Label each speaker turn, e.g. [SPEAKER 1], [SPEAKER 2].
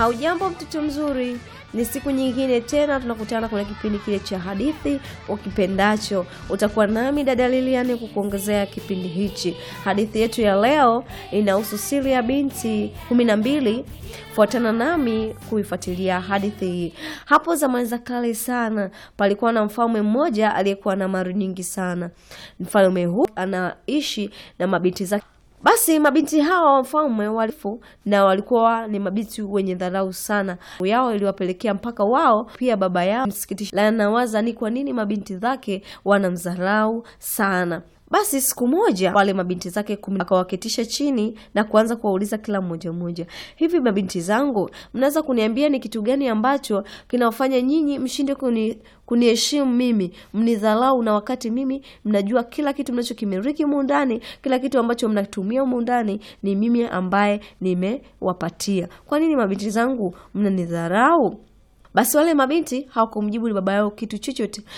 [SPEAKER 1] Haujambo mtoto mzuri, ni siku nyingine tena tunakutana kwenye kipindi kile cha hadithi ukipendacho. Utakuwa nami dada Lilian kukuongezea kipindi hichi. Hadithi yetu ya leo inahusu siri ya binti kumi na mbili. Fuatana nami kuifuatilia hadithi hii. Hapo zamani za kale sana, palikuwa na mfalme mmoja aliyekuwa na mali nyingi sana. Mfalme huu anaishi na mabinti zake basi mabinti hawa wa mfalme walifu na walikuwa ni mabinti wenye dharau sana yao, iliwapelekea mpaka wao pia baba yao msikitisha, la nawaza ni kwa nini mabinti zake wanamdharau sana. Basi siku moja wale mabinti zake kumi akawaketisha chini na kuanza kuwauliza kila mmoja mmoja, hivi mabinti zangu, mnaweza kuniambia ni kitu gani ambacho kinawafanya nyinyi mshinde kuni kuniheshimu mimi, mnidharau, na wakati mimi mnajua kila kitu mnachokimiliki humu ndani, kila kitu ambacho mnatumia humu ndani ni mimi ambaye nimewapatia. Kwa nini mabinti zangu mnanidharau? Basi wale mabinti hawakumjibu baba yao kitu chochote,